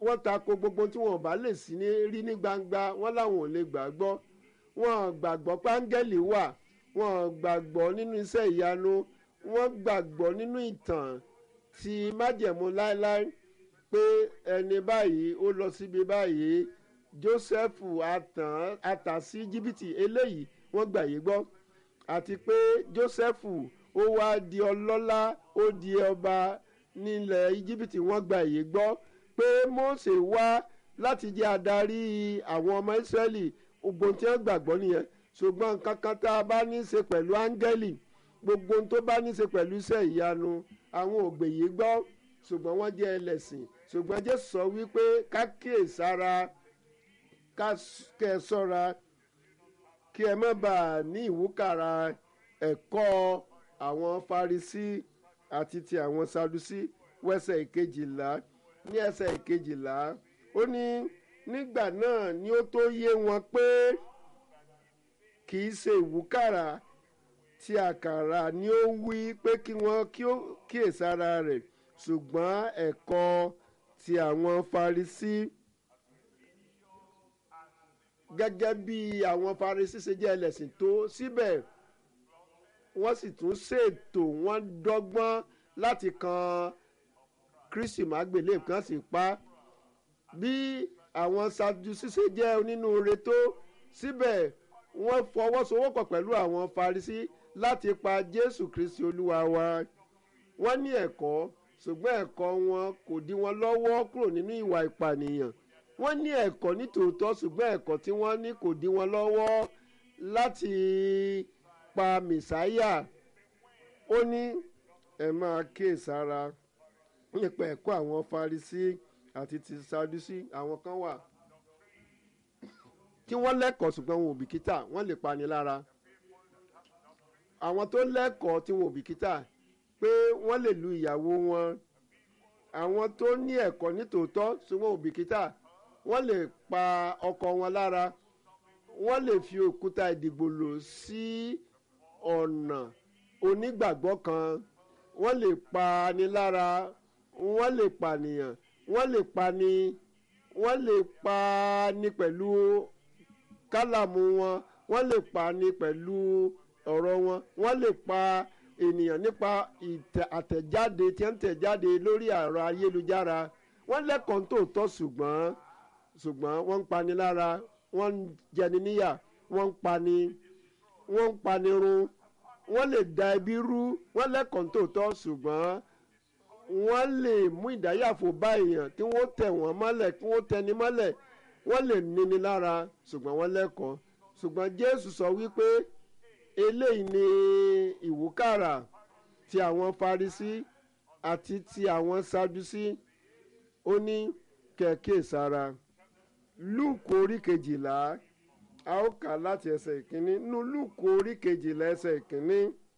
wọ́n tako gbogbo tí wọn ò bá lè sí ní rí ní gbangba wọ́n láwọn ò lè gbàgbọ́ wọn gbàgbọ́ pé áńgẹ́lì wà wọn gbàgbọ́ nínú iṣẹ́ ìyanu wọ́n gbàgbọ́ nínú ìtàn ti májẹ̀mú láéláé pé ẹni báyìí ó lọ síbi báyìí Jósẹ́fù àtàn àtà sí jìbìtì eléyìí wọ́n gbà yé gbọ́ àti pé Jósẹ́fù ó wá di ọlọ́lá ó di ọba nílẹ̀ íjíbítì wọ́n gba èyí gbọ́ pé Mósè wá láti jẹ́ adarí àwọn ọmọ Ísírẹ́lì gbogbo tí wọ́n gbàgbọ́ nìyẹn ṣùgbọ́n nǹkan kan tá a bá ní í ṣe pẹ̀lú áńgẹ́lì gbogbo tó bá ní í ṣe pẹ̀lú iṣẹ́ ìyanu àwọn ògbè yìí gbọ́ ṣùgbọ́n wọ́n jẹ́ ẹlẹ́sìn ṣùgbọ́n Jésù sọ wípé ká kíyèsára ká kẹ́ ẹ sọ́ra kí ẹ má bàa ní ìwúkàrà ẹ̀kọ́ àwọn Farisí àti ti àwọn Sadusí wẹ́sẹ̀ ìkejìlá ní ẹsẹ̀ ìkejìlá ó ní nígbà náà ni ó tó yé wọn pé kì í ṣe ìwúkàrà tí àkàrà ni ó wí pé kí wọ́n kíyèsára rẹ̀ ṣùgbọ́n ẹ̀kọ́ ti àwọn Farisí gẹ́gẹ́ bí àwọn Farisí ṣe jẹ́ ẹlẹ́sìn tó síbẹ̀ wọ́n sì tún ṣètò wọ́n dọ́gbọ́n láti kan Kristi mágbélé kan sì pa bí àwọn Sadusí ṣe jẹ́ onínúure tó síbẹ̀ wọ́n fọwọ́sowọ́pọ̀ pẹ̀lú àwọn Farisí láti pa Jésù Kristi Olúwa wa wọ́n ní ẹ̀kọ́ ṣùgbọ́n ẹ̀kọ́ wọn kò dí wọn lọ́wọ́ kúrò nínú ìwà ìpànìyàn wọ́n ní ẹ̀kọ́ nítòótọ́ ṣùgbọ́n ẹ̀kọ́ tí wọ́n ní kò dí wọn lọ́wọ́ láti pa mẹ̀sáyà ó ní ẹ máa kíyèsára nípa ẹ̀kọ́ àwọn Farisí àti ti Sadusí àwọn kan wà tí wọ́n lẹ́kọ̀ọ́ ṣùgbọ́n wọn ò bìkítà wọ́n lè pani lára àwọn tó lẹ́kọ̀ọ́ tí wọn ò bìkítà pé wọ́n lè lu ìyàwó wọn àwọn tó ní ẹ̀kọ́ nítòótọ́ ṣùgbọ́n wọn ò bìkítà wọ́n lè pa ọkọ wọn lára wọ́n lè fi òkúta ìdìgbòlò sí ọ̀nà onígbàgbọ́ kan wọ́n lè pa ni lára wọ́n lè pànìyàn wọ́n lè pani wọ́n lè pa ni pẹ̀lú kálàmù wọn wọ́n lè pa ni pẹ̀lú ọ̀rọ̀ wọn wọ́n lè pa ènìyàn nípa àtẹ̀jáde tí wọ́n tẹ̀ jáde lórí ẹ̀rọ ayélujára wọ́n lẹ́kọ̀ọ́ tó tọ́ ṣùgbọ́n ṣùgbọ́n wọ́n ń pani lára wọ́n ń jẹni níyà wọ́n ń pani wọ́n ń pani run wọ́n lè da ẹbí rú wọ́n lẹ́kọ̀ọ́ tó tọ́ ṣùgbọ́n wọ́n lè mú ìdáyàfò bá èèyàn kí wọ́n tẹ̀ wọ́n mọ́lẹ̀ kí wọ́n tẹni mọ́lẹ̀ wọ́n lè níni lára ṣùgbọ́n wọ́n lẹ́kọ̀ọ́ ṣùgbọ́n Jésù sọ wípé eléyìí ni ìwúkàrà ti àwọn Farisí àti ti àwọn Sadusí ó ní kẹ̀kẹ́ sára Lúùkù orí kejìlá a ó kà láti ẹsẹ̀ ìkíní nínú Lúùkù orí kejìlá ẹsẹ̀ ìkíní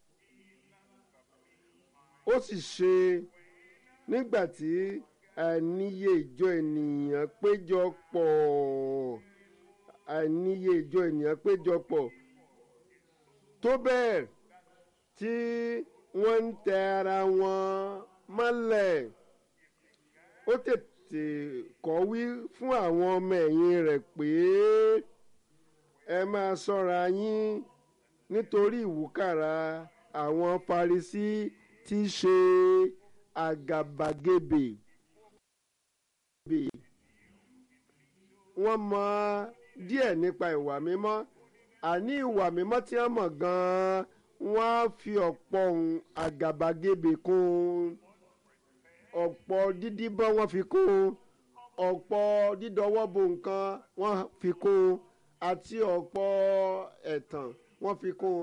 ó sì ṣe nígbà tí àìníye ìjọ ènìyàn péjọ pọ̀ àìníye ìjọ ènìyàn péjọ pọ̀ tó bẹ́ẹ̀ tí wọ́n ń tẹ ara wọn mọ́lẹ̀ ó tètè kọ̀wí fún àwọn ọmọ ẹ̀yìn rẹ̀ pé ẹ máa ṣọ́ra yín nítorí ìwúkàrà àwọn Farisí tí í ṣe àgàbàgebè wọ́n mọ díẹ̀ nípa ìwà mímọ́ àní ìwà mímọ́ tí wọ́n mọ̀ gan-an wọ́n á fi ọ̀pọ̀ ohun àgàbàgebè kún ọ̀pọ̀ dídíbọ́n wọ́n fi kún ọ̀pọ̀ dídọwọ́ bo nǹkan wọ́n fi kún àti ọ̀pọ̀ ẹ̀tàn wọ́n fi kún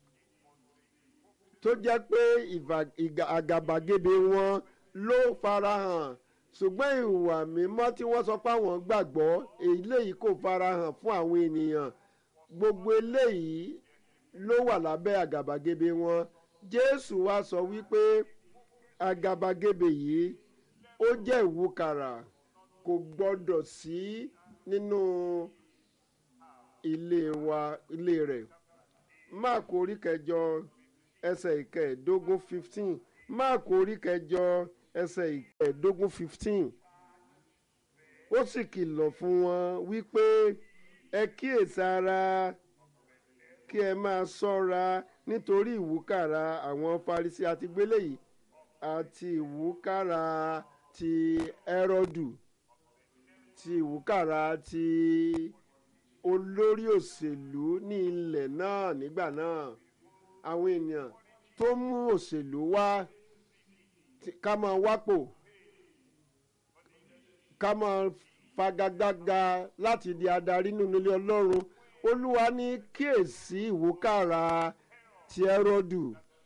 tó jẹ́ pé àgàbàgebè wọn ló farahàn ṣùgbọ́n ìwà mímọ́ tí wọ́n sọ pé àwọn gbàgbọ́ eléyìí kò farahàn fún àwọn ènìyàn gbogbo eléyìí ló wà lábẹ́ àgàbàgebè wọn Jésù wá sọ wípé àgàbàgebè yìí ó jẹ́ ìwúkàrà kò gbọ́dọ̀ sí nínú ilé wa ilé rẹ̀ Máàkù orí kẹjọ ẹsẹ̀ ìkẹẹ̀ẹ́dógún fifteen Máàkù orí kẹjọ ẹsẹ̀ ìkẹẹ̀ẹ́dógún fifteen ó sì kìlọ̀ fún wọn wípé ẹ kíyèsára kí ẹ máa ṣọ́ra nítorí ìwúkàrà àwọn Farisí àti gbélé yìí àti ìwúkàrà ti Ẹ́rọ́dù ti ìwúkàrà ti olórí òṣèlú ní ilẹ̀ náà nígbà náà àwọn ènìyàn tó mú òṣèlú wá ká máa wápò ká máa fagagbága láti di adarí nínú ilé Ọlọ́run Olúwa ní kíyèsí ìwúkàrà ti Ẹ́rọ́dù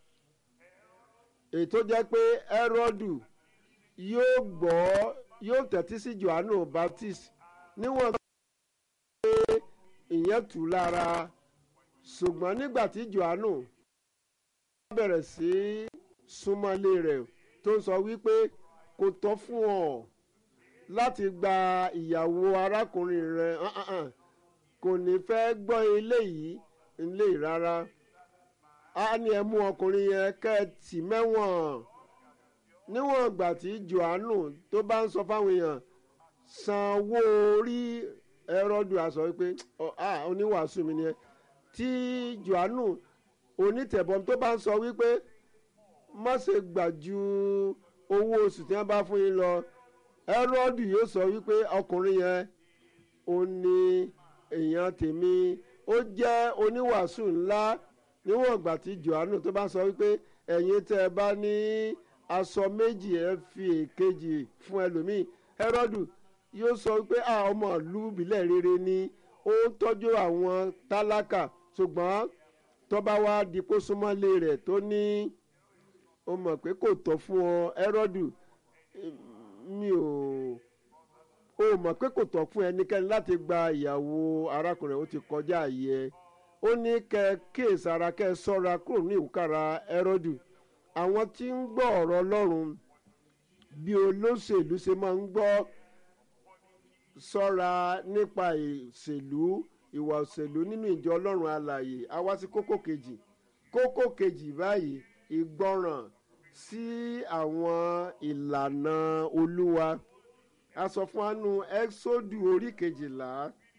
èyí tó jẹ́ pé Ẹ́rọ́dù yóò gbọ́ yóò tẹ́tí sí Jòhánù Baptist níwọ̀n pé ìyẹn tù lára ṣùgbọ́n nígbà tí Jòhánù bẹ̀rẹ̀ sí súnmọ́lé rẹ̀ tó ń sọ wípé kò tọ́ fún ọ láti gba ìyàwó arákùnrin rẹ̀ kò ní fẹ́ gbọ́ eléyìí eléyìí rárá a ní ẹ mú ọkùnrin yẹn kẹ́ ẹ tì mẹ́wọ̀n níwọ̀n ìgbà tí Jòhánù tó bá ń sọ fáwọn èèyàn sanwó orí Hẹ́rọ́dù àsọ wípé oníwàásù mi nìyẹn tí Jòhánù onítẹ̀bọm tó bá ń sọ wípé má ṣe gbà ju owó oṣù tí wọ́n bá fún yín lọ Hẹ́rọ́dù yóò sọ wípé ọkùnrin yẹn ó ní èèyàn tèmi ó jẹ́ oníwàásù ńlá níwọ̀n ìgbà tí Jòhánù tó bá sọ wípé ẹ̀yin tẹ́ ẹ bá ní aṣọ méjì ẹ fi èkejì fún ẹlòmíì Hẹ́rọ́dù yóò sọ wípé a ọmọ ìlú ìbílẹ̀ rere ni ó ń tọ́jú àwọn tálákà ṣùgbọ́n tọ́ba wa di kó súnmọ́lé rẹ̀ tó ní ó mọ̀ pé kò tọ́ fún ọ Hẹ́rọ́dù mi ò ó mọ̀ pé kò tọ́ fún ẹnikẹ́ni láti gba ìyàwó arákùnrin ó ti kọjá àyè ó ní kẹ́ kíyèsára kẹ́ ṣọ́ra kúrò ní ìwúkàrà Hẹ́rọ́dù àwọn tí ń gbọ́ ọ̀rọ̀ Ọlọ́run bí olóṣèlú ṣe máa ń gbọ́ ṣọ́ra nípa ìṣèlú ìwà òṣèlú nínú ìjọ Ọlọ́run alààyè a wá sí kókó kejì kókó kejì báyìí ìgbọràn sí àwọn ìlànà Olúwa a sọ fún anu Ẹ́xódù orí kejìlá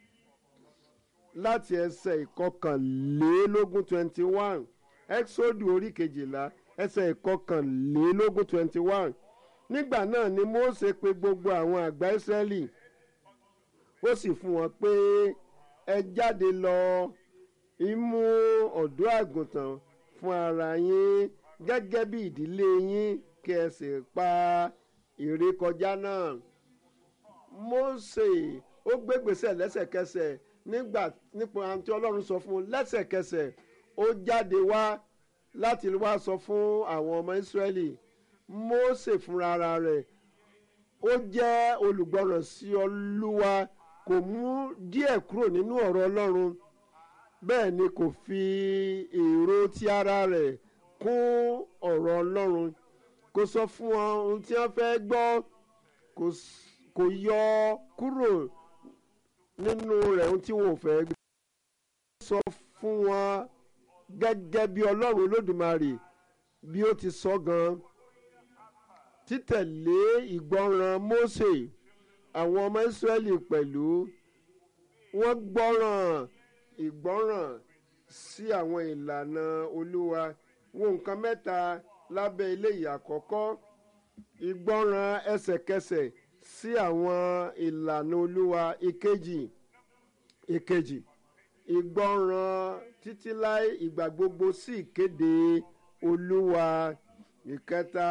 láti ẹsẹ̀ ìkọkànlélógún twenty one Ẹ́xódù orí kejìlá ẹsẹ̀ ìkọkànlélógún twenty one nígbà náà ni Mósè pe gbogbo àwọn àgbà Ísírẹ́lì ó sì fún wọn pé ẹ jáde lọ imú ọ̀dọ́ àgùntàn fún ara yín gẹ́gẹ́ bí ìdílé yín kí ẹ sì pa ìrékọjá náà Mósè ó gbégbèsè lẹ́sẹ̀kẹsẹ̀ nígbà nípa àǹtí Ọlọ́run sọ fún un lẹ́sẹ̀kẹsẹ̀ ó jáde wá láti wá sọ fún àwọn ọmọ Ísírẹ́lì Mósè fúnra rẹ̀ ó jẹ́ olùgbọràn sí Olúwa kò mú díẹ̀ kúrò nínú ọ̀rọ̀ Ọlọ́run bẹ́ẹ̀ ni kò fi èrò ti ara rẹ̀ kún ọ̀rọ̀ Ọlọ́run kò sọ fún wọn ohun tí wọ́n fẹ́ gbọ́ kò yọ kúrò nínú rẹ̀ ohun tí wọn ò fẹ́ gbọ́ sọ fún wọn gẹ́gẹ́ bí Ọlọ́run Olódùmarè bí ó ti sọ gan títẹ̀lé ìgbọràn Mósè àwọn ọmọ Ísírẹ́lì pẹ̀lú wọ́n gbọ́ràn ìgbọ́ràn sí àwọn ìlànà Olúwa wo nǹkan mẹ́ta lábẹ́ eléyìí àkọ́kọ́ ìgbọ́ràn ẹsẹ̀kẹsẹ̀ sí àwọn ìlànà Olúwa ìkejì ìkejì ìgbọ́ràn títí láì ìgbà gbogbo sí ìkéde Olúwa ìkẹta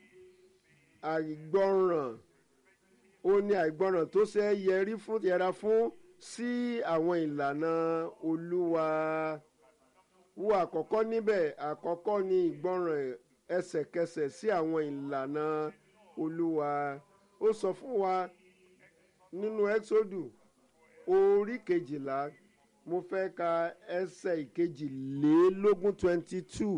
àìgbọ́ràn ó ní àìgbọ́ràn tó ṣe é yẹrí fún yẹra fún sí àwọn ìlànà Olúwa wo àkọ́kọ́ níbẹ̀ àkọ́kọ́ ní ìgbọ́ràn ẹsẹ̀kẹsẹ̀ sí àwọn ìlànà Olúwa ó sọ fún wa nínú Ẹ́xódù orí kejìlá mo fẹ́ ka ẹsẹ̀ ìkejìlélógún twenty two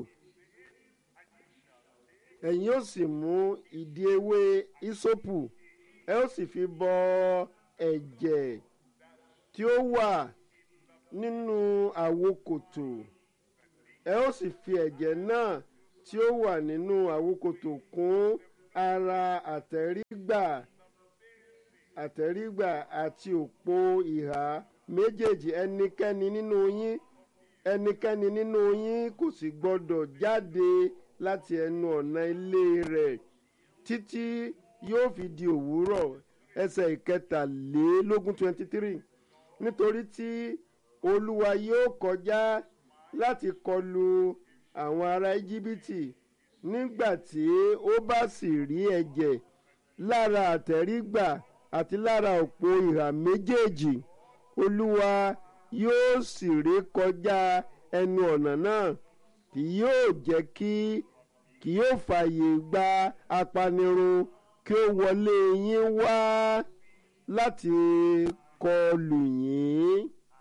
ẹ̀yin ó sì mú ìdí ewé ìsopù ẹ ó sì fi bọ ẹ̀jẹ̀ tí ó wà nínú àwokòtò ẹ ó sì fi ẹ̀jẹ̀ náà tí ó wà nínú àwokòtò kún ara àtẹ̀rígbà àtẹ̀rígbà àti òpó ìhà méjèèjì ẹnikẹ́ni nínú yín ẹnikẹ́ni nínú yín kò sì gbọ́dọ̀ jáde láti ẹnu ọ̀nà ilé rẹ̀ títí yóò fi di òwúrọ̀ ẹsẹ̀ ìkẹtàlélógún twenty three nítorí tí olúwa yóò kọjá láti kọlu àwọn ará íjíbítì nígbà tí ó bá sì rí ẹ̀jẹ̀ lára àtẹ̀rígbà àti lára òpó ìhà méjèèjì olúwa yóò sì ré kọjá ẹnu ọ̀nà náà kì yóò jẹ́ kí kì yóò fààyè gba apanirun kí ó wọlé yín wá láti kọlù yín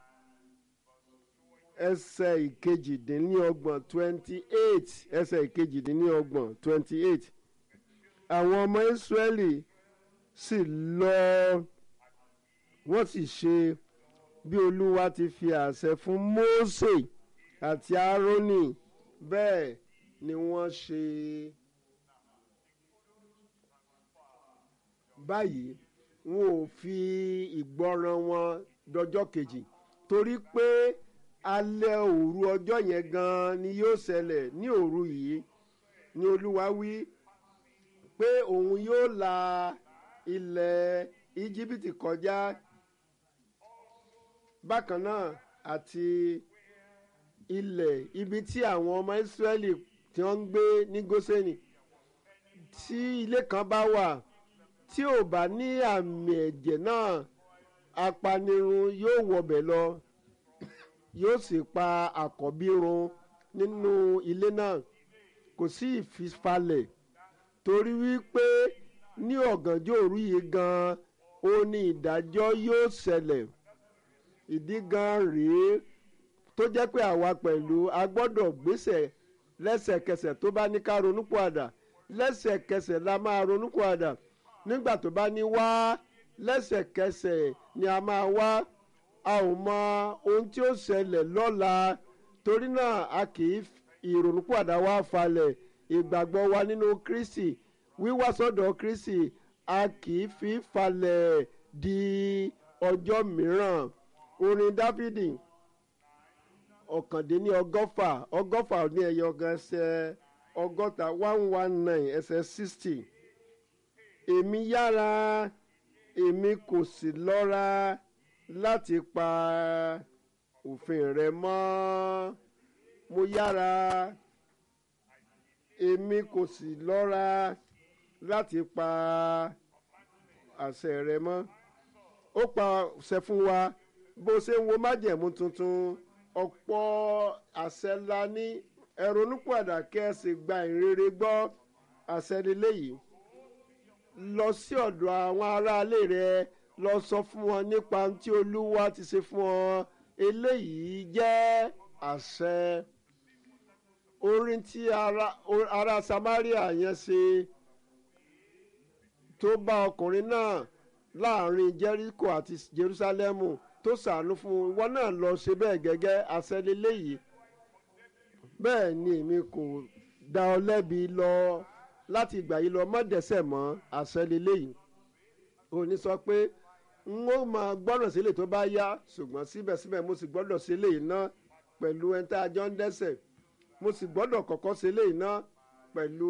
ẹsẹ̀ ìkejìdínlọ́gbọ̀n twenty eight ẹsẹ̀ ìkejìdínlọ́gbọ̀n twenty eight àwọn ọmọ ìsírẹ́lì sì lọ wọ́n sì ṣe bí olúwa ti fi àṣẹ fún mósè àti árónì bẹ́ẹ̀ ni wọ́n ṣe. báyìí wọn ò fi ìgbọràn wọn dọjọ́ kejì torí pé alẹ́ òru ọjọ́ yẹn gan-an ni yóò ṣẹlẹ̀ ní òru yìí ni olúwa wí pé òun yóò la ilẹ̀ íjíbítì kọjá bákan náà àti ilẹ̀ ibi tí àwọn ọmọ ìsírẹ́lì tí wọ́n ń gbé ní gósẹ́nì tí ilé kan bá wà tí ò bá ní àmì ẹ̀jẹ̀ náà apanirun yóò wọbẹ̀ lọ yóò sì pa àkọ́bí run nínú ilé náà kò sí ìfifalẹ̀ torí wípé ní ọ̀gànjọ́ òru yìí gan-an ó ní ìdájọ́ yóò ṣẹlẹ̀ ìdí gan rèé tó jẹ́ pé àwa pẹ̀lú a gbọ́dọ̀ gbéṣẹ̀ lẹ́sẹ̀kẹsẹ̀ tó bá ní ká ronúpìwàdà lẹ́sẹ̀kẹsẹ̀ la máa ronúpìwàdà nígbà tó bá ní wá lẹ́sẹ̀kẹsẹ̀ ni a máa wá a ò mọ ohun tí ó ṣẹlẹ̀ lọ́la torí náà a kì í ìrònúpìwàdà wa falẹ̀ ìgbàgbọ́ wa nínú Kristi wíwá sọ́dọ̀ Kristi a kì í fi falẹ̀ di ọjọ́ mìíràn orin Dáfídì ọ̀kàndínní ọgọ́fà ọgọ́fà ní ẹ̀yọ ọgàn ẹsẹ̀ ọgọ́ta one one nine ẹsẹ̀ sixty èmi yára èmi kò sì lọ́ra láti pa òfin rẹ mọ́ mo yára èmi kò sì lọ́ra láti pa àṣẹ rẹ mọ́ ó pa àṣẹ fún wa bó ṣe ń wo májẹ̀mú tuntun ọ̀pọ̀ àṣẹ ńlá ní ẹ̀rọnúpàdà kẹ́ ẹ sì gba ìrere gbọ́ àṣẹ lélẹ́yìí lọ sí ọ̀dọ̀ àwọn aráalé rẹ lọ sọ fún wọn nípa ohun tí olúwa ti ṣe fún ọ eléyìí jẹ́ àṣẹ orin tí ara, ara Samaria yẹn ṣe tó bá ọkùnrin náà láàrin Jericho àti Jerusalemu tó ṣàánú fún un ìwọ náà lọ ṣe bẹ́ẹ̀ gẹ́gẹ́ àṣẹ lélẹ́yìí bẹ́ẹ̀ ni èmi kò dá ọ lẹ́bi lọ láti ìgbà yìí lọ má dẹ́ṣẹ̀ mọ́ àṣẹ lélẹ́yìí òní sọ pé n ó máa gbọ́dọ̀ sílẹ̀ tó bá yá ṣùgbọ́n síbẹ̀síbẹ̀ mo sì gbọ́dọ̀ sílẹ̀ yìí ná pẹ̀lú ẹni tá a jọ ń dẹ́ṣẹ̀ mo sì gbọ́dọ̀ kọ́kọ́ sílẹ̀ yìí ná pẹ̀lú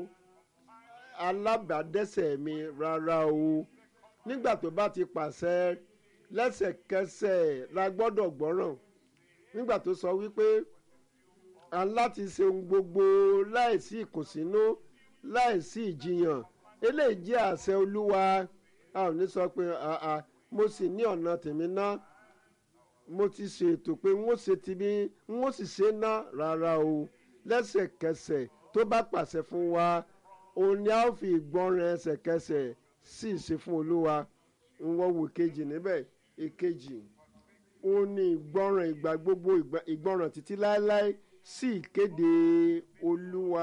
alábàádẹ́ṣẹ̀ mi rárá o nígbà tó bá ti pàṣẹ lẹ́sẹ̀kẹsẹ̀ la gbọ́dọ̀ gbọ́ràn nígbà tó sọ wípé a láti ṣe ohun gbogbo láìsí ìkùnsínú láìsí ìjiyàn eléyìí jẹ́ àṣẹ olúwa a ò ní sọ pé àà mo sì ní ọ̀nà tèmi ná mo ti ṣètò pé n ó ṣe tìbí n ó sì ṣe ná rárá o lẹ́sẹ̀kẹsẹ̀ tó bá pàṣẹ fún wa òun ni a ó fi ìgbọràn ẹsẹ̀kẹsẹ̀ sì ṣe fún olúwa ń wọ́n wò kejì níbẹ̀ èkejì òun ni ìgbọràn ìgbà gbogbo ìgbọràn títí láéláé sí ìkéde olúwa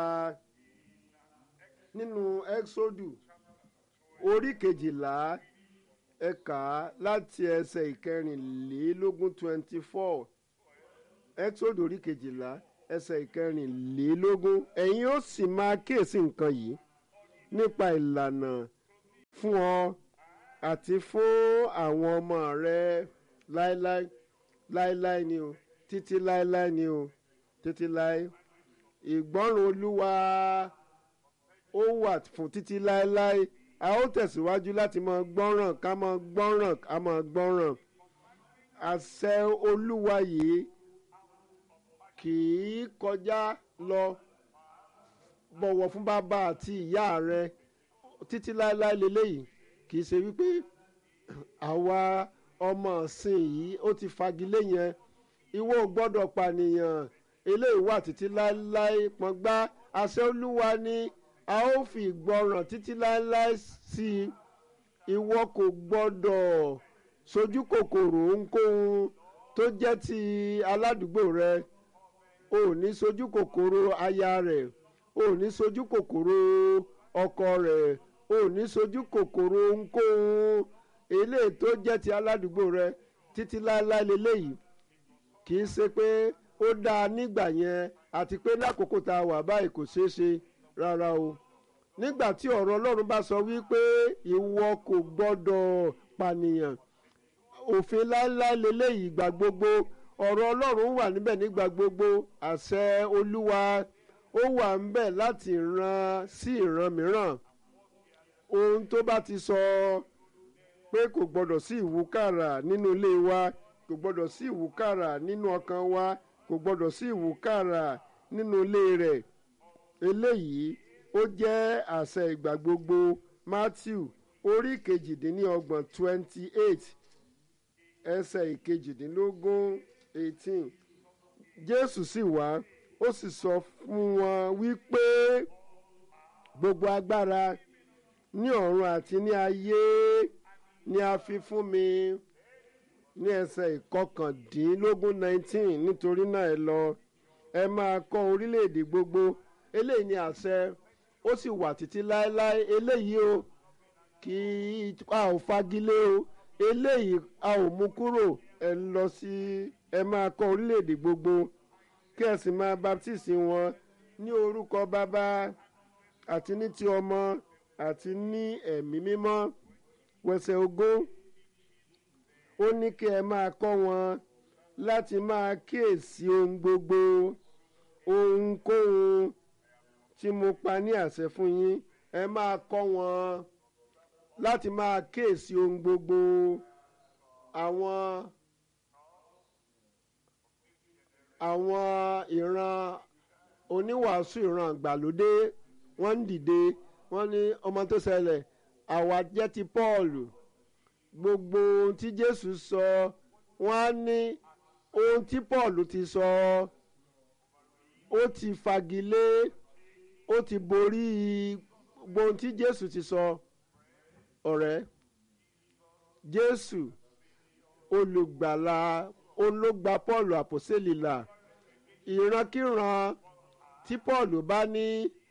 nínú ẹ́xódù orí kejìlá ẹ̀ka láti ẹsẹ̀ ìkẹrìnlélógún twenty four ẹ́xódù orí kejìlá ẹsẹ̀ ìkẹrìnlélógún ẹ̀yin ó sì máa kíyèsí nǹkan yìí nípa ìlànà fún ọ àti fún àwọn ọmọ rẹ láéláé láéláé ni o títí láéláé ni o títí láé ìgbọ́ràn olúwa ó wà fún títí láéláé a ó tẹ̀síwájú láti máa gbọ́ràn ká máa gbọ́ràn ká máa gbọ́ràn àṣẹ olúwa yìí kì í kọjá lọ bọ̀wọ̀ fún bàbá àti ìyá rẹ títí láéláé leléyìí kì í ṣe wípé àwa ọmọ ọ̀sìn yìí ó ti fagilé yẹn ìwọ ò gbọ́dọ̀ pànìyàn eléyìí wà títí láéláé pọ́ngbá àṣẹ olúwa ni a ó fi ìgbọràn títí láéláé sí i ìwọ kò gbọ́dọ̀ sojú kòkòrò ohunkóhun tó jẹ́ ti aládùúgbò rẹ o ò ní sojú kòkòrò aya rẹ̀ o ò ní sojú kòkòrò ọkọ rẹ̀ o ò ní sojú kòkòrò ohunkóhun eléyìí tó jẹ́ ti aládùúgbò rẹ títí láéláé leléyìí kì í ṣe pé ó dáa nígbà yẹn àti pé lákòókò tá a wà báyìí kò ṣeé ṣe rárá o nígbà tí ọ̀rọ̀ ọlọ́run bá sọ wípé ìwọ kò gbọ́dọ̀ pànìyàn òfin láéláé leléyìí ìgbà gbogbo ọ̀rọ̀ ọlọ́run wà níbẹ̀ nígbà gbogbo àṣẹ olúwa ó wà níbẹ̀ láti ìran sí ìran mìíràn ohun tó bá ti sọ pé kò gbọ́dọ̀ sí ìwúkàrà nínú ilé wa kò gbọ́dọ̀ sí ìwúkàrà nínú ọkàn wa kò gbọ́dọ̀ sí ìwúkàrà nínú ilé rẹ̀ eléyìí ó jẹ́ àṣẹ ìgbà gbogbo Matthew orí kejìdínlọ́gbọ̀n twenty eight ẹsẹ̀ ìkejìdínlógún eighteen Jésù sì wá ó sì sọ fún wọn wípé gbogbo agbára ní ọ̀run àti ní ayé ni a fi fún mi ní ẹsẹ̀ ìkọkàndínlógún nineteen nítorí náà ẹ lọ ẹ máa kọ́ orílẹ̀-èdè gbogbo eléyìí ni àṣẹ ó sì wà títí láéláé eléyìí o kì í a ò fagilé o eléyìí a ò mú kúrò ẹ lọ sí ẹ máa kọ́ orílẹ̀-èdè gbogbo kí ẹ sì máa baptisi wọn ní orúkọ bàbá àti ní ti ọmọ àti ní ẹ̀mí mímọ́ wẹsẹ̀ ogún ó ní kí ẹ máa kọ́ wọn láti máa kíyèsí ohun gbogbo ohunkóhun tí mo pa ní àṣẹ fún yín ẹ máa kọ́ wọn láti máa kíyèsí ohun gbogbo àwọn àwọn ìran oníwàásù ìran àgbàlódé wọ́n ń dìde wọ́n ní ọmọ tó ṣẹlẹ̀ àwa jẹ́ ti Pọ́ọ̀lù gbogbo ohun tí Jésù sọ wọ́n á ní ohun tí Pọ́ọ̀lù ti sọ ó ti fagilé ó ti borí gbogbo ohun tí Jésù ti sọ ọ̀rẹ́ Jésù olùgbàlà ológba Pọ́ọ̀lù àpòsílì là ìrankíran tí Pọ́ọ̀lù bá ní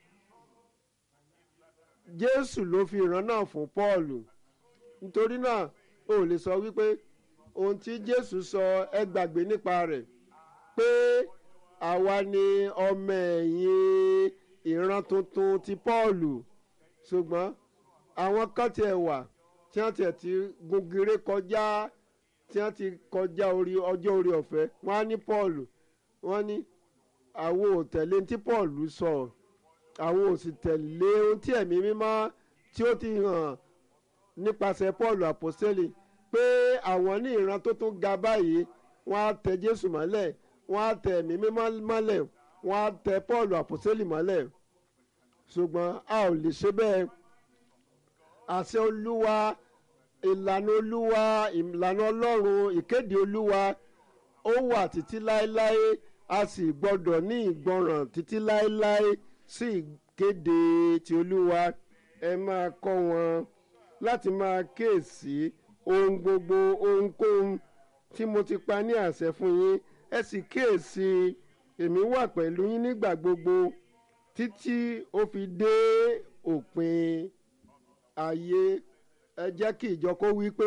Jésù ló fi ìran náà fún Pọ́ọ̀lù nítorí náà o lè sọ wípé ohun tí Jésù sọ ẹ gbàgbé nípa rẹ̀ pé àwa ni ọmọ ẹ̀yìn ìran tuntun ti Pọ́ọ̀lù ṣùgbọ́n àwọn kan tiẹ̀ wà tí wọ́n tiẹ̀ ti gungire kọjá tí wọ́n ti kọjá orí ọjọ́ orí ọ̀fẹ́ wọ́n á ní Pọ́ọ̀lù wọ́n ní àwọn ò tẹ̀lé tí Pọ́ọ̀lù sọ àwọn ò sì tẹ̀lé ohun tí ẹ̀mí mímọ́ tí ó ti hàn nípasẹ̀ Pọ́ọ̀lù àpọ́sẹ́lì pé àwọn ní ìran tó tún ga báyìí wọ́n á tẹ Jésù mọ́lẹ̀ wọ́n á tẹ ẹ̀mí mímọ́ mọ́lẹ̀ wọ́n á tẹ Pọ́ọ̀lù àpọ́sẹ́lì mọ́lẹ̀ ṣùgbọ́n a ò lè ṣe bẹ́ẹ̀ àṣẹ Olúwa ìlànà Olúwa ìlànà Ọlọ́run ìkéde Olúwa ó wà títí láéláé a sì gbọ́dọ̀ ní ìgbọràn títí láéláé sí ìkéde ti Olúwa ẹ máa kọ́ wọn láti máa kíyèsí ohun gbogbo ohunkóhun tí mo ti pa ní àṣẹ fún yín ẹ sì kíyèsí èmi wà pẹ̀lú yín nígbà gbogbo títí ó fi dé òpin ayé ẹ jẹ́ kí ìjọ kó wí pé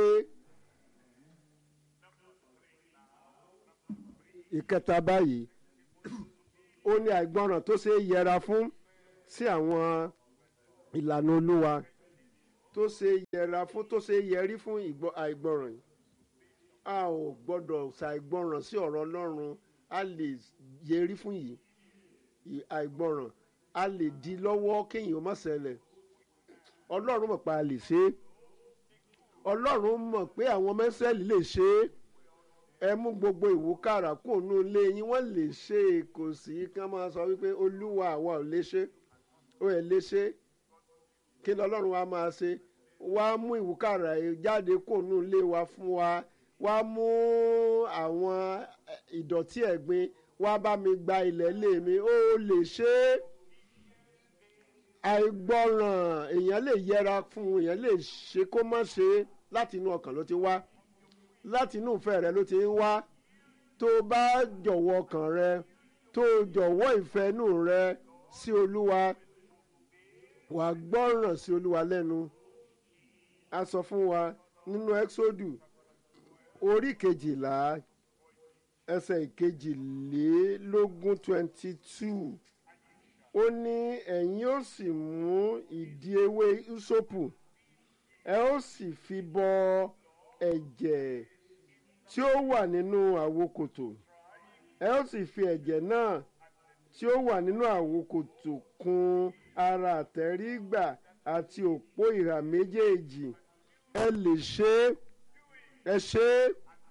ìkẹta báyìí ó ní àìgbọràn tó ṣe é yẹra fún sí àwọn ìlànà olúwa tó ṣe yẹra fún tó ṣe yẹrí fún àìgbọràn yìí a ò gbọ́dọ̀ ṣàìgbọràn sí ọ̀rọ̀ ọlọ́run a lè yẹrí fún yìí àìgbọràn a lè di lọ́wọ́ kéèyàn má ṣẹlẹ̀ ọlọ́run mọ̀ pé a lè ṣe é ọlọ́run mọ̀ pé àwọn mẹ́sẹ̀lì lè ṣe é ẹ mú gbogbo ìwúkàrà kó nú ilé yín wọ́n lè ṣe é kò sí kí wọ́n máa sọ wípé olúwa àwa ò lè ṣe ó ẹ̀ lè ṣe kí lọ́lọ́run wa máa ṣe wá mú ìwúkàrà jáde kó nú ilé wa fún wa wá mú àwọn ìdọ̀tí ẹ̀gbin wá bá mi gba ilẹ̀ ilé mi ó lè ṣe é àìgbọràn èèyàn lè yẹra fún èèyàn lè ṣe kó má ṣe láti inú ọkàn ló ti wá láti inú ìfẹ́ rẹ ló ti ń wá tó bá jọ̀wọ́ ọkàn rẹ tó jọ̀wọ́ ìfẹ́ inú rẹ sí olúwa wàá gbọ́ràn sí olúwa lẹ́nu a sọ fún wa nínú ẹ́xódù orí kejìlá ẹsẹ̀ ìkejìlélógún twenty two ó ní ẹ̀yin ó sì mú ìdí ewé ìsopù ẹ ó sì fi bọ ẹ̀jẹ̀ tí ó wà nínú àwokòtò ẹ ó sì fi ẹ̀jẹ̀ náà tí ó wà nínú àwokòtò kùn ara àtẹ̀rígbà àti òpó ìhà méjèèjì ẹ lè ṣe é ẹ ṣe é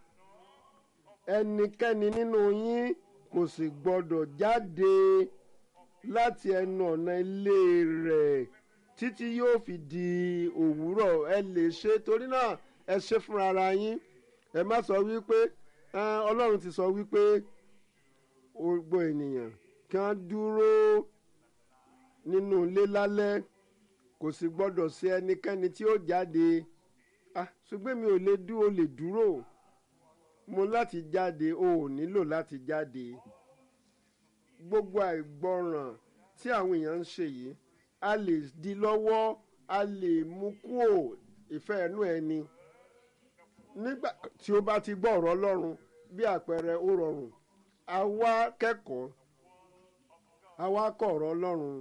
ẹnikẹ́ni nínú yín kò sì gbọ́dọ̀ jáde láti ẹnu ọ̀nà ilé rẹ̀ títí yóò fi di òwúrọ̀ ẹ lè ṣe torí náà ẹ ṣe fúnra ara yín ẹ má sọ wípé ọlọ́run ti sọ wípé gbogbo ènìyàn kí wọ́n dúró nínú ilé lálẹ́ kò sì gbọ́dọ̀ sí ẹnikẹ́ni tí ó jáde ah ṣùgbọ́n mi ò lè dúró lè dúró mo láti jáde o ò nílò láti jáde gbogbo àìgbọràn tí àwọn èèyàn ń ṣe yìí a lè di lọ́wọ́ a lè mú kúò ìfẹ́ ẹnu ẹni nígbà tí ó bá ti gbọ́ ọ̀rọ̀ ọlọ́run bí àpẹẹrẹ ó rọrùn àwa kẹ́kọ̀ọ́ àwa kọ́ ọ̀rọ̀ ọlọ́run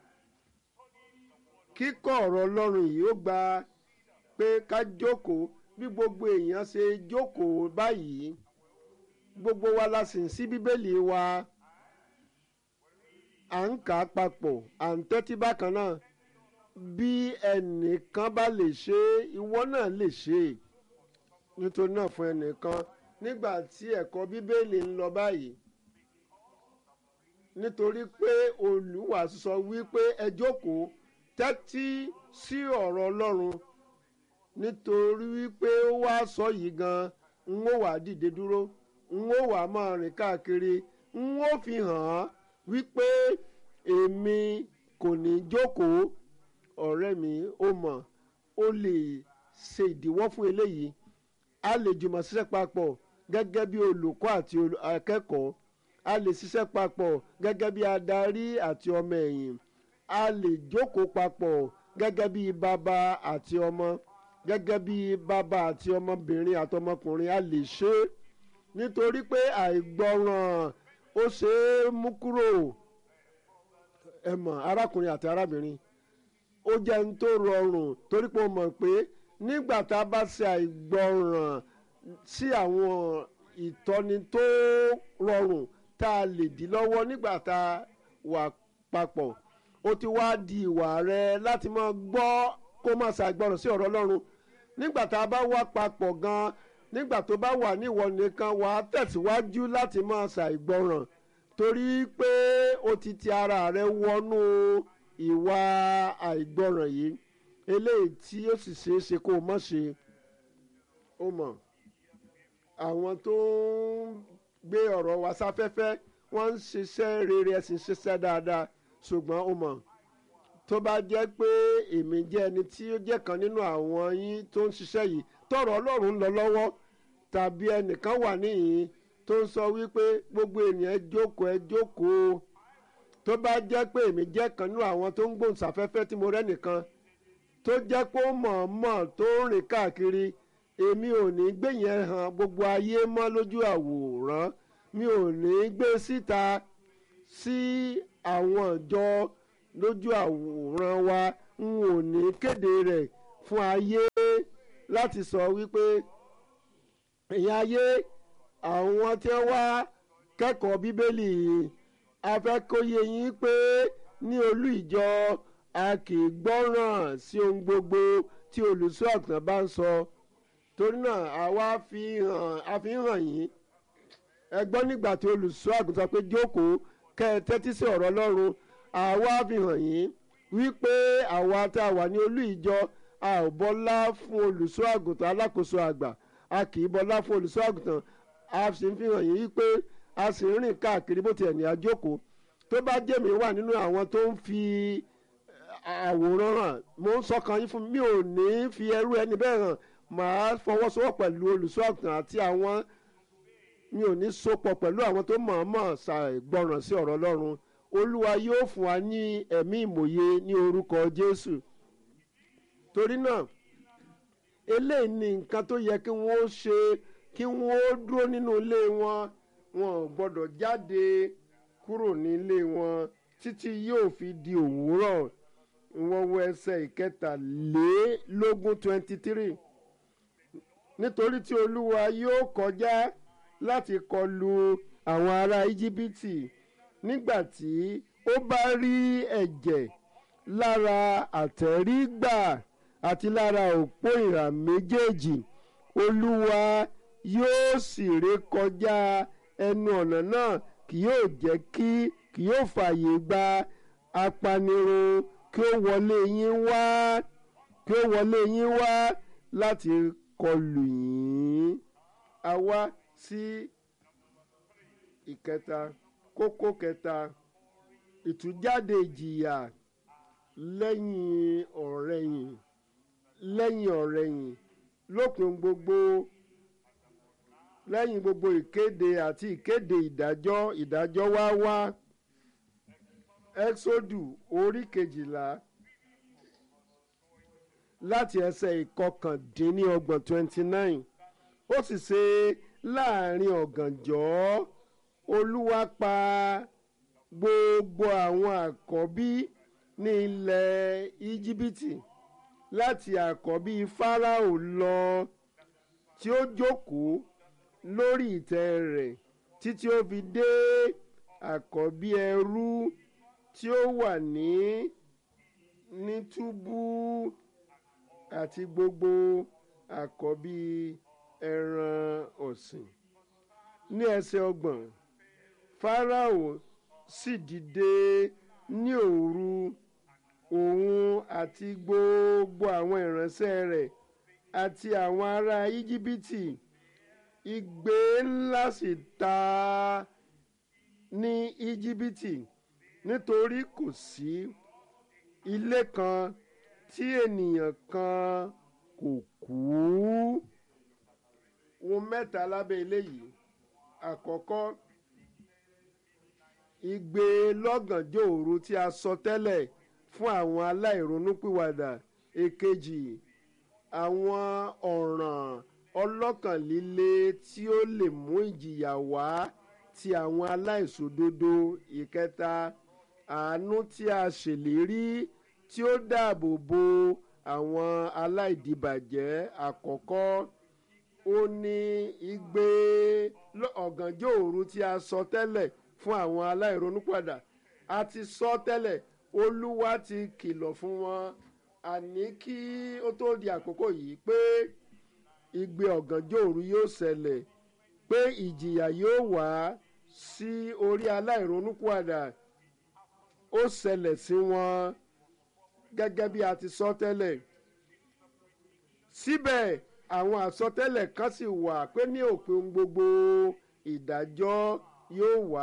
kíkọ́ ọ̀rọ̀ ọlọ́run yìí ó gba pé ká jókòó bí gbogbo èèyàn ṣe jókòó báyìí gbogbo wa la sì ń sí bíbélì wa à ń kà á papọ̀ à ń tẹ́tí bákan náà bí ẹnìkan bá lè ṣe é ìwọ náà lè ṣe é nítorí náà fún ẹnìkan nígbà tí ẹ̀kọ́ bíbélì ń lọ báyìí nítorí pé olùwàásù sọ wípé ẹ jókòó tẹ́tí sí ọ̀rọ̀ ọlọ́run nítorí wípé ó wá sọ yìí gan n ó wà dìde dúró n ó wà máa rìn káàkiri n ó fi hàn án wípé èmi kò ní jókòó ọ̀rẹ́ mi ó mọ̀ ó lè ṣe ìdíwọ́ fún eléyìí a lè jùmọ̀ ṣiṣẹ́ papọ̀ gẹ́gẹ́ bí olùkọ́ àti akẹ́kọ̀ọ́ a lè ṣiṣẹ́ papọ̀ gẹ́gẹ́ bí adarí àti ọmọ ẹ̀yìn a lè jókòó papọ̀ gẹ́gẹ́ bí bàbá àti ọmọ gẹ́gẹ́ bí bàbá àti ọmọbìnrin àtọmọkùnrin a lè ṣe é nítorí pé àìgbọràn ó ṣe é mú kúrò ẹ mọ̀ arákùnrin àti arábìnrin ó jẹ́ ń tó rọrùn torí pé ó mọ̀ pé nígbà tá a bá ṣe àìgbọràn sí àwọn ìtọ́ni tó rọrùn tá a lè dí lọ́wọ́ nígbà tá a wà papọ̀ ó ti wá di ìwà rẹ láti máa gbọ́ kó má ṣàìgbọràn sí ọ̀rọ̀ Ọlọ́run nígbà tá a bá wà papọ̀ gan-an nígbà tó bá wà níwọ nìkan wà á tẹ̀síwájú láti máa ṣàìgbọràn torí pé o ti ti ara rẹ wọnú ìwà àìgbọràn yìí eléyìí tí ó sì ṣeé ṣe kó o mọ̀ ṣe ó mọ̀ àwọn tó ń gbé ọ̀rọ̀ wa sáfẹ́fẹ́ wọ́n ń ṣiṣẹ́ rere ẹ̀sìn ṣiṣẹ́ dáadáa ṣùgbọ́n ó mọ̀ tó bá jẹ́ pé èmi jẹ́ ẹni tí ó jẹ́ kan nínú àwọn yín tó ń ṣiṣẹ́ yìí tọ̀rọ̀ Ọlọ́run ń lọ lọ́wọ́ tàbí ẹnìkan wà níyìn tó ń sọ wípé gbogbo ènìyàn ẹ jókòó ẹ jókòó tó bá jẹ́ pé èmi jẹ́ kan nínú àwọn tó ń gbóhùnsáfẹ́fẹ́ tí mo rẹ́ nìkan tó jẹ́ pé ó mọ̀ọ́mọ̀ tó ń rìn káàkiri èmi ò ní gbé yẹn hàn gbogbo ayé mọ́ lójú àwòrán mi ò ní gbé síta sí àwọn ìjọ lójú àwòrán wa n ò ní kéde rẹ̀ fún ayé láti sọ wípé ẹ̀yin ayé àwọn tí wọ́n wá kẹ́kọ̀ọ́ bíbélì yìí a fẹ́ kó yé yín pé ní olú ìjọ a kì í gbọ́ràn sí ohun gbogbo tí olùṣọ́ àgùntàn bá ń sọ torí náà àwa fi hàn a fi hàn yín ẹ gbọ́ nígbà tí olùṣọ́ àgùntàn pé jókòó kẹ́ ẹ tẹ́tí sí ọ̀rọ̀ ọlọ́run àwa fi hàn yín wípé àwa tá a wà ní olú ìjọ a ò bọ́lá fún olùṣọ́ àgùntàn alákòóso àgbà a kì í bọ́lá fún olùṣọ́ àgùntàn a sì ń fi hàn yín wípé a sì ń rìn káàkiri bó tiẹ̀ ní àjókòó tó bá jẹ́ mi wà nínú àwọn tó ń fi àwòrán hàn mo ń sọkàn yín fún mi ò ní fi ẹrú ẹni bẹ́ẹ̀ hàn màá fọwọ́sowọ́ pẹ̀lú olùṣọ́ àgùntàn àti àwọn mi ò ní sopọ̀ pẹ̀lú àwọn tó mọ̀ọ́mọ̀ ṣàìgbọràn sí ọ̀rọ̀ ọlọ́run olúwa yóò fún wa ní ẹ̀mí ìmòye ní orúkọ jésù torí náà eléyìí ni nǹkan tó yẹ kí wọ́n ṣe kí wọ́n dúró nínú ilé wọn wọn ò gbọ́dọ̀ jáde kúrò nílé wọn títí yóò fi di òwúrọ̀ wọ́n wọ ẹsẹ̀ ìkẹtàlélógún twenty three nítorí tí olúwa yóò kọjá láti kọlu àwọn ará íjíbítì nígbà tí ó bá rí ẹ̀jẹ̀ lára àtẹ̀rígbà àti lára òpó ìhà méjèèjì olúwa yóò sì ré kọjá ẹnu ọ̀nà náà kì yóò jẹ́ kí kì yóò fààyè gba apanirun kí ó wọlé yín wá kí ó wọlé yín wá láti kọlù yín a wá sí ìkẹta kókó kẹta ìtújáde ìjìyà lẹ́yìn ọ̀rẹ̀yìn lẹ́yìn ọ̀rẹ̀yìn lópin gbogbo lẹ́yìn gbogbo ìkéde àti ìkéde ìdájọ́ ìdájọ́ wá wá exodu orí kejìlá láti ẹsẹ̀ ìkọkàndínlọ́gbọ̀n twenty nine ó sì ṣe láàrin ọ̀gànjọ́ olúwa pa gbogbo àwọn àkọ́bí ní ilẹ̀ íjíbítì láti àkọ́bí fáráò lọ tí ó jókòó lórí ìtẹ́ rẹ̀ títí ó fi dé àkọ́bí ẹrú tí ó wà ní ní túbú àti gbogbo àkọ́bí ẹran ọ̀sìn ní ẹsẹ̀ ọgbọ̀n fáráò sì dìde ní òru òun àti gbogbo àwọn ìránṣẹ́ rẹ̀ àti àwọn ará íjíbítì igbe ńlá sì ta ní íjíbítì nítorí kò sí ilé kan tí ènìyàn kan kò kú ohun mẹ́ta lábẹ́ eléyìí àkọ́kọ́ igbe lọ́gànjọ́ òru tí a sọ tẹ́lẹ̀ fún àwọn aláìronúpìwàdà èkejì àwọn ọ̀ràn ọlọ́kàn líle tí ó lè mú ìjìyà wá ti àwọn aláìṣòdodo ìkẹta àánú tí a ṣèlérí tí ó dáàbò bo àwọn aláìdìbàjẹ́ àkọ́kọ́ ó ní igbe ọ̀gànjọ́ òru tí a sọ tẹ́lẹ̀ fún àwọn aláìronúpìwàdà a ti sọ tẹ́lẹ̀ olúwa ti kìlọ̀ fún wọn àní kí ó tó di àkókò yìí pé igbe ọ̀gànjọ́ òru yóò ṣẹlẹ̀ pé ìjìyà yóò wá sí orí aláìronúpìwàdà ó ṣẹlẹ̀ sí wọn gẹ́gẹ́ bí a ti sọ tẹ́lẹ̀ síbẹ̀ àwọn àsọtẹ́lẹ̀ kan sì wà pé ní òpin gbogbo ìdájọ́ yóò wá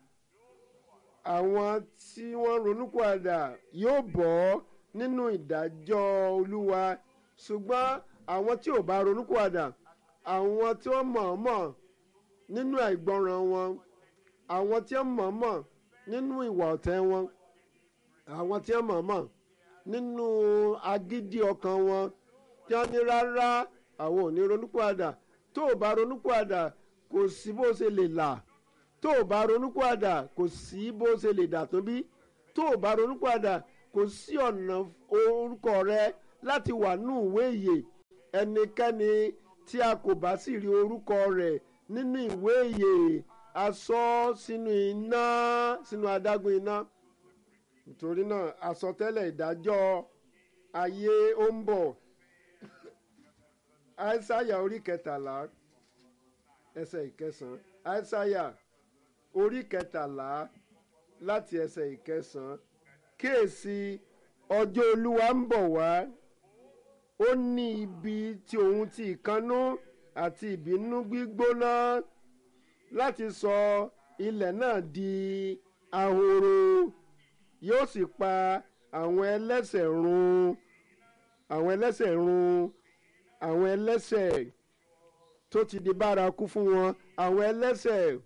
àwọn tí wọ́n ronúpìwàdà yóò bọ́ nínú ìdájọ́ olúwa ṣùgbọ́n àwọn tí ò bá ronúpìwàdà àwọn tí wọ́n mọ̀ọ́mọ̀ nínú àìgbọràn wọn àwọn tí wọ́n mọ̀ọ́mọ̀ nínú ìwà ọ̀tẹ̀ wọn àwọn tí wọ́n mọ̀ọ́mọ̀ nínú agídí ọkàn wọn tí wọ́n ní rárá àwọn ò ní ronúpìwàdà tó o bá ronúpìwàdà kò sí bó ṣe lè là tó o bá ronúpìwàdà kò sí bó ṣe lè dà tó bí tó o bá ronúpìwàdà kò sí ọ̀nà orúkọ rẹ láti wà nù ìwé ìyè ẹnikẹ́ni tí a kò bá sì rí orúkọ rẹ̀ nínú ìwé ìyè a sọ sínú iná sínú adágún iná nítorí náà àsọtẹ́lẹ̀ ìdájọ́ ayé ó ń bọ̀ aísáyà orí kẹtàlá ẹsẹ̀ ìkẹsàn-án aísáyà orí kẹtàlá láti ẹsẹ̀ ìkẹsàn-án kíyèsí ọjọ́ olúwa ń bọ̀ wá ó ní ibi tí òun ti ìkannú àti ìbínú gbígbóná láti sọ ilẹ̀ náà di ahoro yóò sì pa àwọn ẹlẹ́sẹ̀ run àwọn ẹlẹ́sẹ̀ run àwọn ẹlẹ́sẹ̀ tó ti di bárakú fún wọn àwọn ẹlẹ́sẹ̀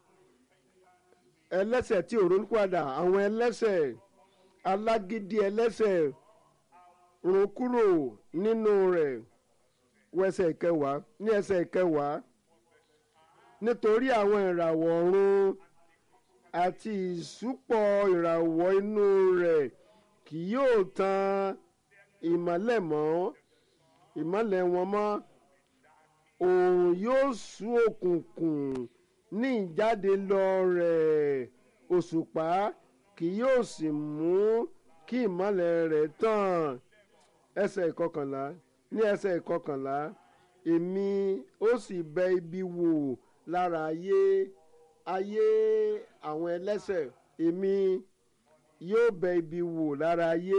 ẹlẹ́sẹ̀ tí ò ronúpìwàdà àwọn ẹlẹ́sẹ̀ alágídí ẹlẹ́sẹ̀ run kúrò nínú rẹ̀ wọ ẹsẹ̀ ìkẹwàá ní ẹsẹ̀ ìkẹwàá nítorí àwọn ìràwọ̀ ọ̀run àti ìsúpọ̀ ìràwọ̀ inú rẹ̀ kì yóò tan ìmọ́lẹ̀ mọ́ ìmọ́lẹ̀ wọn mọ́ òòrùn yóò sú òkùnkùn ní ìjáde lọ rẹ̀ òṣùpá kì yóò sì mú kí ìmọ́lẹ̀ rẹ̀ tàn ẹsẹ̀ ìkọkànlá ní ẹsẹ̀ ìkọkànlá èmi ó sì bẹ ibi wò lára ayé ayé àwọn ẹlẹ́sẹ̀ èmi yóò bẹ ibi wò lára ayé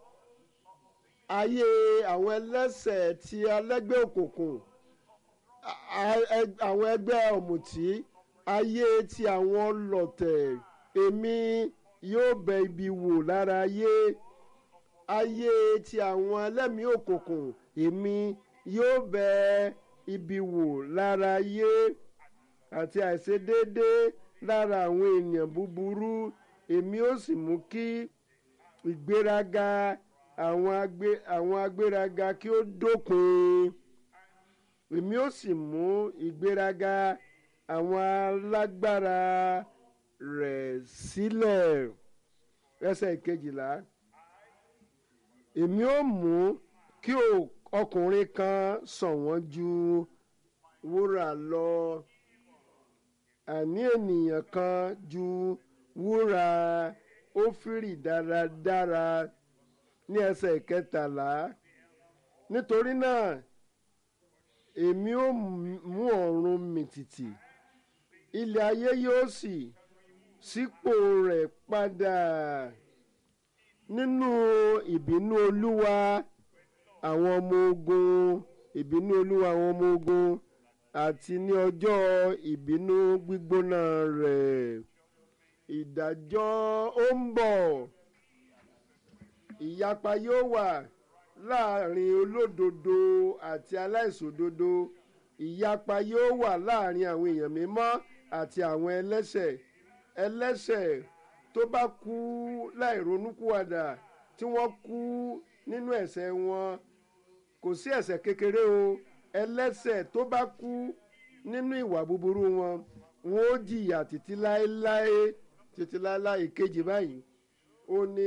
ayé àwọn ẹlẹ́sẹ̀ tí alẹ́gbẹ́ òkùnkùn àwọn ẹgbẹ́ ọ̀mùtí ayé tí àwọn ọlọ̀tẹ̀ èmi yóò bẹ ibi wò lára ayé ayé tí àwọn ẹlẹ́mìí òkùnkùn èmi yóò bẹ ibi wò lára ayé àti àìṣedéédé lára àwọn ènìyàn búburú èmi ó sì mú kí ìgbéraga àwọn agbé àwọn agbéraga kí ó dópin èmi ó sì mú ìgbéraga àwọn alágbára rẹ̀ sílẹ̀ ẹsẹ̀ ìkejìlá èmi ó mú kí ọkùnrin kan ṣọ̀wọ́n ju wúrà lọ àní ènìyàn kan ju wúrà ófírì dáradára ní ẹsẹ̀ ìkẹtàlá nítorí náà èmi ó mú ọ̀run mìtìtì ilẹ̀ ayé yóò sì sípò rẹ̀ padà nínú ìbínú olúwa àwọn ọmọ ogun ìbínú olúwa àwọn ọmọ ogun àti ní ọjọ́ ìbínú gbígbóná rẹ̀ ìdájọ́ ó ń bọ̀ ìyapa yóò wà láàrin olódodo àti aláìṣòdodo ìyapa yóò wà láàrin àwọn èèyàn mímọ́ àti àwọn ẹlẹ́ṣẹ̀ ẹlẹ́ṣẹ̀ tó bá kú láì ronúkúwàdà tí wọ́n kú nínú ẹ̀ṣẹ̀ wọn kò sí ẹ̀ṣẹ̀ kékeré o ẹlẹ́ṣẹ̀ tó bá kú nínú ìwà búburú wọn wọn ó jìyà títí láéláé títí láéláé ìkejì báyìí ó ní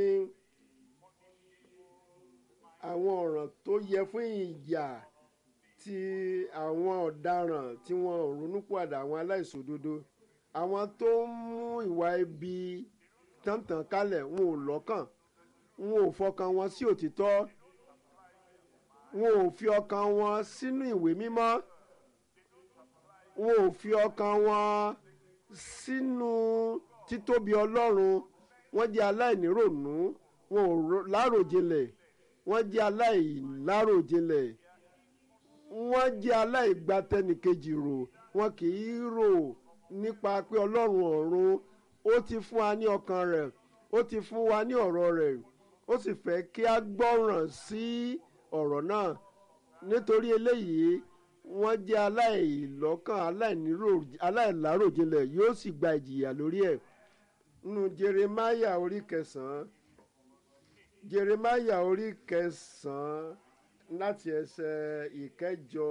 àwọn ọ̀ràn tó yẹ fún ìyà ti àwọn ọ̀daràn tí wọn ò ronúpìwàdà àwọn aláìṣòdodo àwọn tó ń mú ìwà ibi tàntàn kálẹ̀ wọn ò lọ́kàn wọn ò fọkàn wọn sí òtítọ́ wọn ò fi ọkàn wọn sínú ìwé mímọ́ wọn ò fi ọkàn wọn sínú títóbi ọlọ́run wọ́n jẹ́ aláìníròònú wọn ò láròjinlẹ̀ wọ́n jẹ́ aláìláròjinlẹ̀ wọ́n jẹ́ aláìgbàtẹnìkejì rò wọn kì í rò nípa pé ọlọ́run ọ̀run ó ti fún wa ní ọkàn rẹ̀ ó ti fún wa ní ọ̀rọ̀ rẹ̀ ó sì fẹ́ kí a gbọ́ràn sí ọ̀rọ̀ náà nítorí eléyìí wọ́n jẹ́ aláìlọ́kàn aláìláròjinlẹ̀ yóò sì gba ìjìyà lórí ẹ̀ nínú jeremaya orí kẹsàn-án jeremaya orí kẹsàn-án láti ẹsẹ̀ ìkẹjọ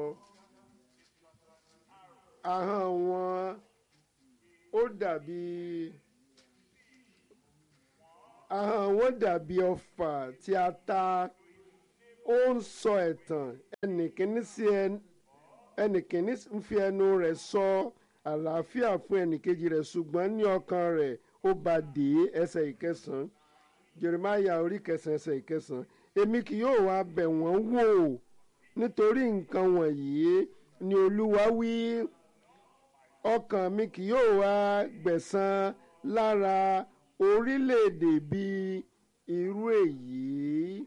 ahọ́n wọn ó dàbí ahọ́n wọn dàbí ọfà tí a ta ó ń sọ ẹ̀tàn ẹnìkíní sí ẹnìkíní ń fi ẹnu rẹ̀ sọ àlàáfíà fún ẹnìkejì rẹ̀ ṣùgbọ́n ní ọkàn rẹ̀ ó bá dé ẹsẹ̀ ìkẹsàn-án jeremiah orí kẹsàn-án ẹsẹ̀ ìkẹsàn-án èmi kì yóò wá bẹ̀ wọ́n wò nítorí nǹkan wọ̀nyí ni olúwa wí ọkàn mi kì yóò wá gbẹ̀san lára orílẹ̀-èdè bíi irú èyí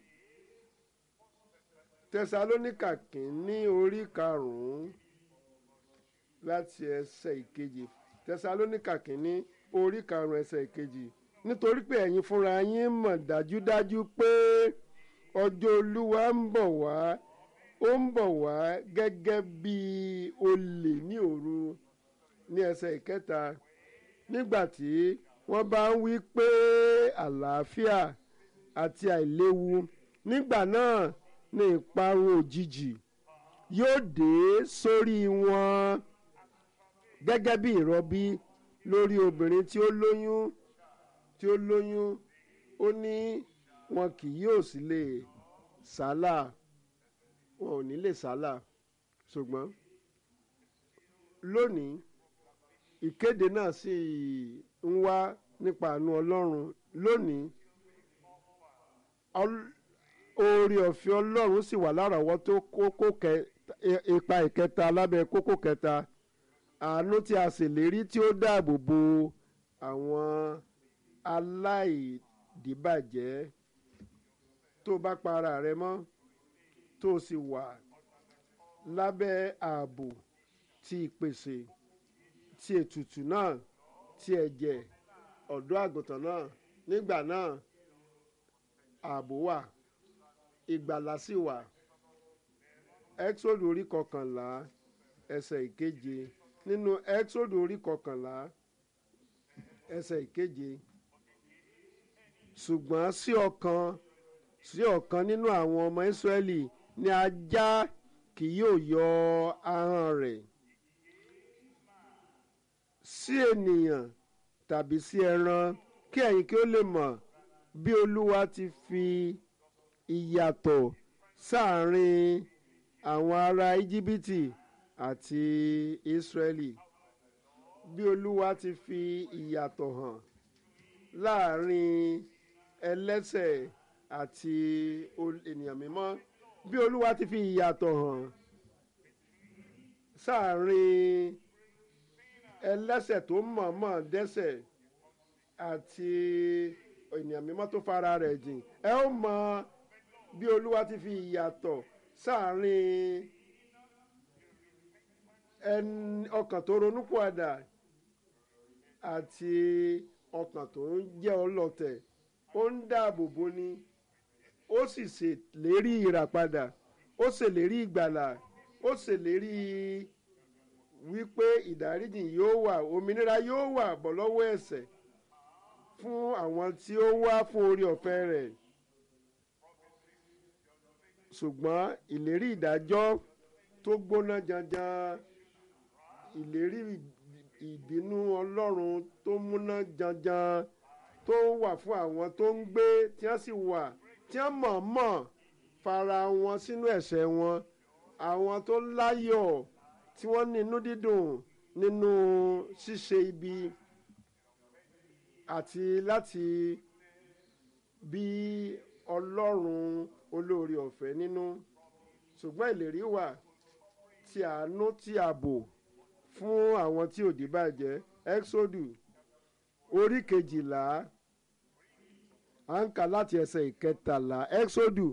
tẹsalónìkà kìíní orí karùn-ún láti ẹsẹ̀ ìkejì tẹsalónìkà kìíní orí karùn-ún ẹsẹ̀ ìkejì nítorí pé ẹ̀yin fúnra yín mọ̀ dájúdájú pé ọjọ́ olúwa ń bọ̀ wá ó ń bọ̀ wá gẹ́gẹ́ bí olè ní òru ní ẹsẹ̀ ìkẹta nígbà tí wọ́n bá ń wí pé àlàáfíà àti àìléwu nígbà náà ní ìparun òjijì yóò dé sórí wọn gẹ́gẹ́ bí ìrọbí lórí obìnrin tí ó lóyún tí ó lóyún ó ní wọn kì yóò sì lè sálà wọn ò ní lè sálà ṣùgbọ́n lónìí ìkéde náà sì ń wá nípa àánú ọlọ́run lónìí oore ọ̀fẹ́ ọlọ́run sì wà lárọ̀ọ́wọ́tó kókó ipa ìkẹta lábẹ́ kókó kẹta àánú tí a ṣèlérí tí ó dáàbò bo àwọn aláìdíbàjẹ́ tó bá pa ara rẹ mọ́ tó sì wà lábẹ́ ààbò ti ìpèsè ti ètùtù náà ti ẹ̀jẹ̀ ọ̀dọ́ àgùntàn náà nígbà náà ààbò wà ìgbàlà sì wà exodus orí kọkànlá ẹsẹ̀ ìkeje nínú exodus orí kọkànlá ẹsẹ̀ ìkeje ṣùgbọ́n sí ọ̀kan sí ọ̀kan nínú àwọn ọmọ Ísírẹ́lì ni ajá kì yóò yọ ahọ́n rẹ̀ sí ènìyàn tàbí sí ẹran kí ẹ̀yin kí ó lè mọ̀ bí Olúwa ti fi ìyàtọ̀ sáàrin àwọn ará íjíbítì àti Ísírẹ́lì bí Olúwa ti fi ìyàtọ̀ hàn láàrin ẹlẹ́ṣẹ̀ àti ènìyàn mímọ́ bí Olúwa ti fi ìyàtọ̀ hàn sáàrin ẹlẹ́ṣẹ̀ tó mọ̀ọ́mọ̀ dẹ́ṣẹ̀ àti ènìyàn mímọ́ tó fara rẹ̀ jìn ẹ ó mọ bí Olúwa ti fi ìyàtọ̀ sáàrin ẹni ọkàn tó ronúpìwàdà àti ọkàn tó ń jẹ́ ọlọ́tẹ̀ ó ń dáàbò bo ni ó sì ṣèlérí ìràpadà ó ṣèlérí ìgbàlà ó ṣèlérí wípé ìdáríjì yóò wà òmìnira yóò wà bọ́ lọ́wọ́ ẹ̀ṣẹ̀ fún àwọn tí ó wá fún orí ọ̀fẹ́ rẹ̀ ṣùgbọ́n ìlérí ìdájọ́ tó gbóná janjan ìlérí ìbínú ọlọ́run tó múná janjan tó wà fún àwọn tó ń gbé tí wọ́n sì wà tí wọ́n mọ̀ọ́mọ̀ fara wọn sínú ẹ̀ṣẹ̀ wọn àwọn tó láyọ̀ tí wọ́n ní inú dídùn nínú ṣíṣe ibi àti láti bí ọlọ́run olóore ọ̀fẹ́ nínú ṣùgbọ́n ìlérí wà tí àánú tí ààbò fún àwọn tí òdì bàjẹ́ exodus orí kejìlá à ń kà láti ẹsẹ̀ ìkẹtàlá exodus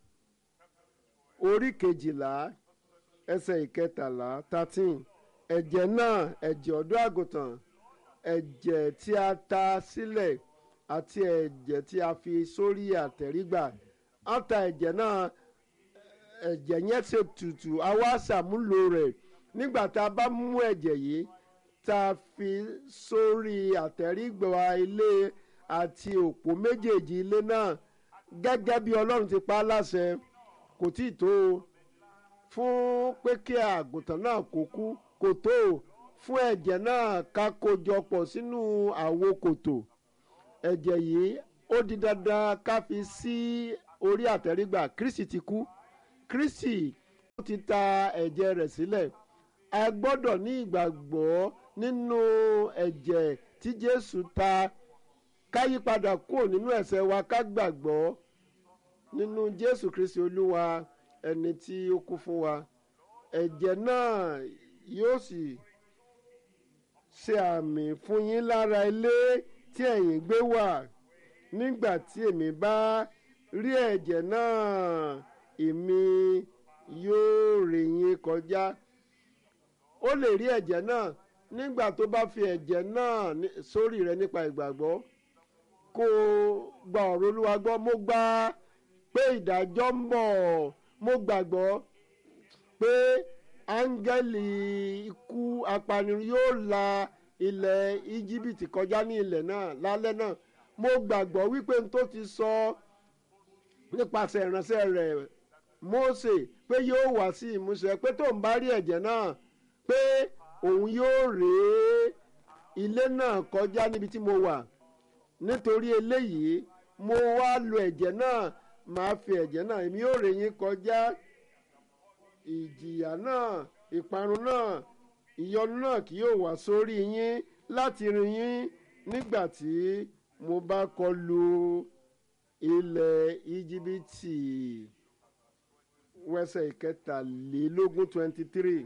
orí kejìlá ẹsẹ̀ ìkẹtàlá thirteen ẹ̀jẹ̀ náà ẹ̀jẹ̀ ọ̀dọ́ àgùntàn ẹ̀jẹ̀ tí a ta sílẹ̀ àti ẹ̀jẹ̀ tí a fi sórí àtẹ̀rígbà á ta ẹ̀jẹ̀ náà ẹ̀jẹ̀ yẹn ṣe tutù a wá ṣàmúlò rẹ̀ nígbà tá a bá mú ẹ̀jẹ̀ yìí tá a fi sórí àtẹ̀rígbà ilé àti òpó méjèèjì ilé náà gẹ́gẹ́ bí ọlọ́run ti pa á láṣẹ kò tí ì tó o fún pé kí àgùntàn náà kó kú kò tó o fún ẹ̀jẹ̀ náà ká kójọ pọ̀ sínú àwo kòtò ẹ̀jẹ̀ yìí ó di dandan ká fi sí orí àtẹrígbà kristi ti kú kristi ó ti ta ẹ̀jẹ̀ rẹ̀ sílẹ̀ a gbọ́dọ̀ ní ìgbàgbọ́ nínú ẹ̀jẹ̀ tí jésù ta ká yí padà kúrò nínú ẹ̀ṣẹ̀ wa ká gbàgbọ́ nínú jésù kristi olúwa ẹni tí ó kú fún wa ẹ̀jẹ̀ náà yóò sì ṣe àmì fún yín lára ilé tí ẹ̀yin gbé wà nígbà tí èmi bá rí ẹ̀jẹ̀ náà èmi yóò rè yín kọjá ó lè rí ẹ̀jẹ̀ náà nígbà tó bá fi ẹ̀jẹ̀ náà sórí rẹ nípa ìgbàgbọ́ kó o gba ọ̀rọ̀ olúwa gbọ́ mo gbà pé ìdájọ́ ń bọ̀ mo gbàgbọ́ pé áńgẹ́lì ikú apanirun yóò la ilẹ̀ íjíbítì kọjá ní ilẹ̀ náà lálẹ́ náà mo gbàgbọ́ wípé n tó ti sọ nípasẹ̀ ìránṣẹ́ rẹ̀ Mósè pé yóò wá sí ìmúṣẹ pé tó ń bá rí ẹ̀jẹ̀ náà pé òun yóò rèé ilé náà kọjá níbi tí mo wà nítorí eléyìí mo wá lo ẹ̀jẹ̀ náà màá fi ẹ̀jẹ̀ náà èmi yóò rèé yín kọjá ìjìyà náà ìparun náà ìyọnu náà kì yóò wá sórí yín láti rìn yín nígbà tí mo bá kọlu ilẹ̀ íjíbítì wẹ́sẹ̀ ìkẹtàlélógún twenty three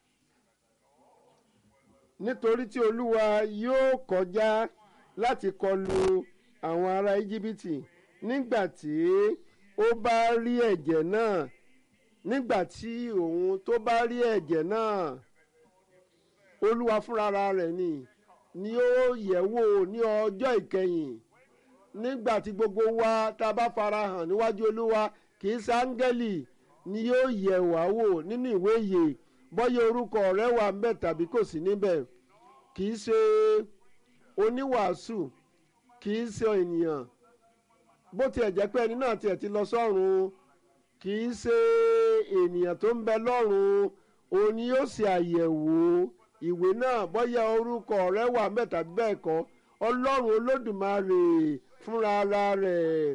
nítorí tí olúwa yóò kọjá láti kọlu àwọn ará íjíbítì nígbà tí ó bá rí ẹ̀jẹ̀ náà nígbà tí òun tó bá rí ẹ̀jẹ̀ náà olúwa fúnra rẹ̀ ni ni ó yẹ̀ wò ní ọjọ́ ìkẹyìn nígbà tí gbogbo wa tá a bá fara hàn níwájú olúwa kì í sáńgẹ́lì ni yóò yẹ̀ wá wò nínú ìwé ìyè bọ́yá orúkọ rẹ wà ń bẹ̀ tàbí kò sí níbẹ̀ kì í ṣe oníwàásù kì í ṣe ènìyàn bó tiẹ̀ jẹ́ pé ẹni náà tiẹ̀ ti lọ sọ́run kì í ṣe ènìyàn tó ń bẹ lọ́run òun ni yóò ṣe àyẹ̀wò ìwé náà bọ́yá orúkọ rẹ wà ń bẹ̀ tàbí bẹ́ẹ̀ kọ́ ọlọ́run olódùmarè fúnra ara rẹ̀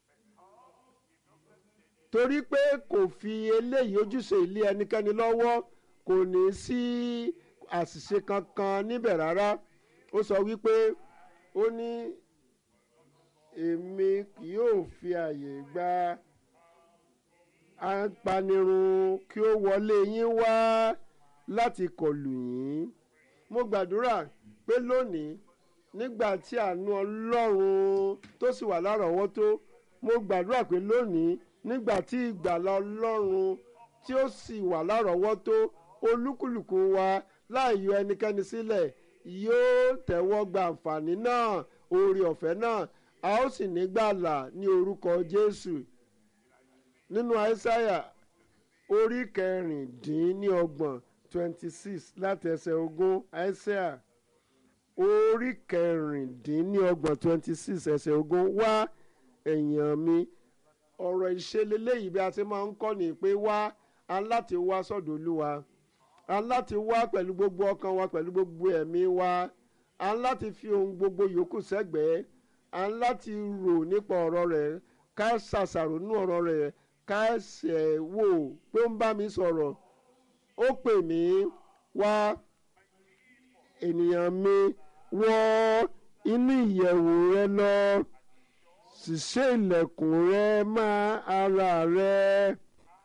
torí pé kò fi eléyìí ojúṣe ilé ẹnikẹ́ni lọ́wọ́ kò ní sí àṣìṣe kankan níbẹ̀ rárá ó sọ wípé ó ní èmi kì yóò fi àyè gba apanirun kí ó wọlé yín wá láti kọlù yín mo gbàdúrà pé lónìí nígbà tí àánú ọlọ́run tó sì wà lárọ̀ọ́wọ́tó mo gbàdúrà pé lónìí nígbà tí ìgbàlà ọlọ́run tí ó sì wà lárọ̀ọ́wọ́tó olúkúlùkù wa láì yọ ẹnikẹ́ni sílẹ̀ yóò tẹ́wọ́ gba àǹfààní náà oore ọ̀fẹ́ náà a ó sì ní gbàlà ní orúkọ jésù nínú àìsáyà orí kẹrìndínlọ́gbọ̀n twenty six láti ẹsẹ̀ ogún àìsáyà orí kẹrìndínlọ́gbọ̀n twenty six ẹsẹ̀ ogún wá èèyàn mi ọ̀rọ̀ ìṣeléléyìí bí a ti máa ń kọ́ ni pé wá aláti wá sọ́dọ̀ olúwa aláti wá pẹ̀lú gbogbo ọkàn wa pẹ̀lú gbogbo ẹ̀mí wa aláti fi ohun gbogbo yòókù sẹ́gbẹ̀ẹ́ aláti rò nípa ọ̀rọ̀ rẹ̀ ká ṣàṣàrò nínú ọ̀rọ̀ rẹ̀ ká ṣẹ̀ wò pé ó ń bá mi sọ̀rọ̀ ó pè mí wá ènìyàn mi wọ inú ìyẹ̀wò rẹ lọ sì ṣe ilẹ̀kùn rẹ mọ́ ara rẹ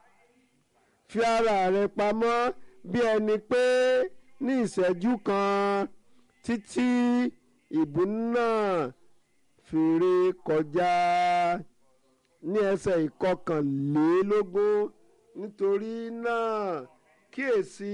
fi ara rẹ pamọ́ bí ẹni pé ní ìṣẹ́jú kan títí ìbú náà fèrè kọjá ní ẹsẹ̀ ìkọkànlélógún nítorí náà kíyèsí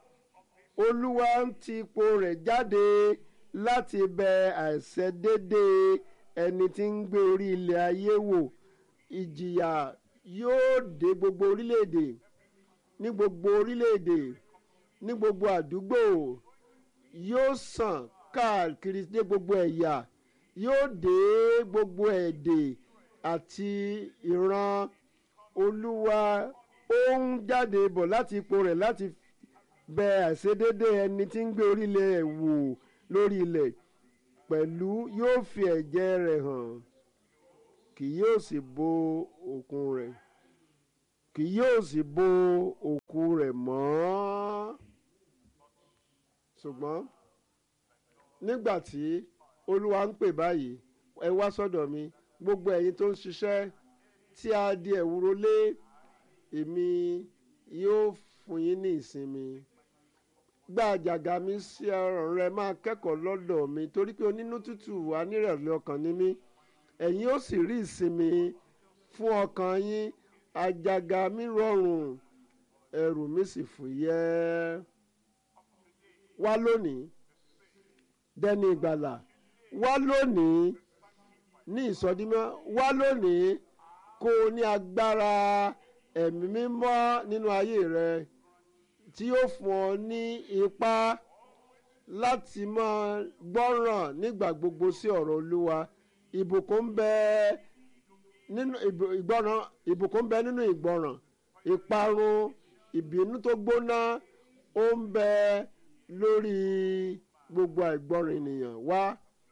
olúwa ń ti ipò rẹ̀ jáde láti bẹ àìṣedédé ẹni tí ń gbé orí ilẹ̀ ayé wò ìjìyà yóò dé gbogbo orílẹ̀-èdè ní gbogbo orílẹ̀-èdè ní gbogbo àdúgbò yóò sàn káàkiri dé gbogbo ẹ̀yà yóò dé gbogbo èdè àti ìran olúwa ó ń jáde bọ̀ láti ipò rẹ̀ láti bẹ àìṣedédé ẹni tí ń gbé orílẹ̀ wò lórí ilẹ̀ pẹ̀lú yóò fi ẹ̀jẹ̀ rẹ̀ hàn kì yóò sì bo òkun rẹ̀ kì yóò sì bo òkú rẹ̀ mọ́ ṣùgbọ́n nígbà tí olúwa ń pè báyìí ẹ wá sọ́dọ̀ mi gbogbo ẹ̀yin tó ń ṣiṣẹ́ tí a di ẹ̀wúro lé èmi yóò fún yín ní ìsinmi gba àjàgà mi sí ọrùn rẹ máa kẹ́kọ̀ọ́ lọ́dọ̀ mi torí pé onínú tútù wà nírẹ̀lẹ̀ ọkàn ní mí ẹ̀yin ó sì rí ìsinmi fún ọkàn yín àjàgà mi rọrùn ẹrù mi sì fúyẹ́ wá lónìí dẹni ìgbàlà wá lónìí ní ìsọdímọ́ wá lónìí kó o ní agbára ẹ̀mí mímọ́ nínú ayé rẹ tí yóò fún ọ ní ipá láti máa gbọ́ràn nígbà gbogbo sí ọ̀rọ̀ olúwa ìbùkún ń bẹ nínú ìgbọràn ìbùkún ń bẹ nínú ìgbọràn ìparun ìbínú tó gbóná ó ń bẹ lórí gbogbo àìgbọràn ènìyàn wá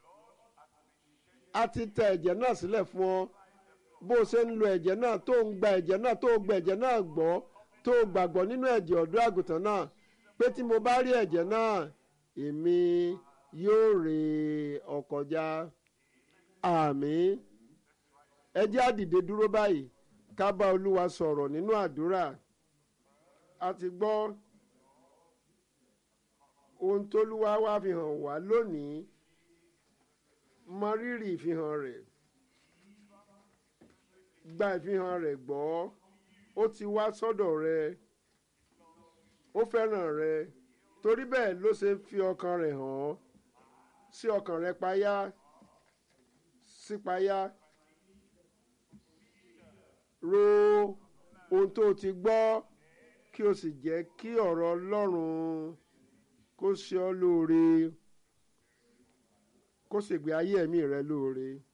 a ti tẹ ẹ̀jẹ̀ náà sílẹ̀ fún ọ bó o ṣe ń lo ẹ̀jẹ̀ náà tó ń gba ẹ̀jẹ̀ náà tó gba ẹ̀jẹ̀ náà gbọ́ tó gbàgbọ́ nínú ẹ̀jẹ̀ ọ̀dọ́ àgùntàn náà pé tí mo bá rí ẹ̀jẹ̀ náà èmi yóò rè ọ kọjá àmín ẹ jẹ́ á dìde dúró báyìí ká bá olúwa sọ̀rọ̀ nínú àdúrà a ti gbọ́ ohun tólúwa wá fi hàn wá lónìí mọ rírì ìfihàn rẹ̀ gba ìfihàn rẹ̀ gbọ́ ó ti wá sọ́dọ̀ rẹ ó fẹ́ràn rẹ torí bẹ́ẹ̀ ló ṣe fi ọkàn rẹ̀ hàn ọ́ sí ọkàn rẹ payá sí payá ro ohun tó o ti gbọ́ kí o sì jẹ́ kí ọ̀rọ̀ Ọlọ́run kó ṣe ọ́ lóore kó ṣègbé ayé ẹ̀mí rẹ lóore.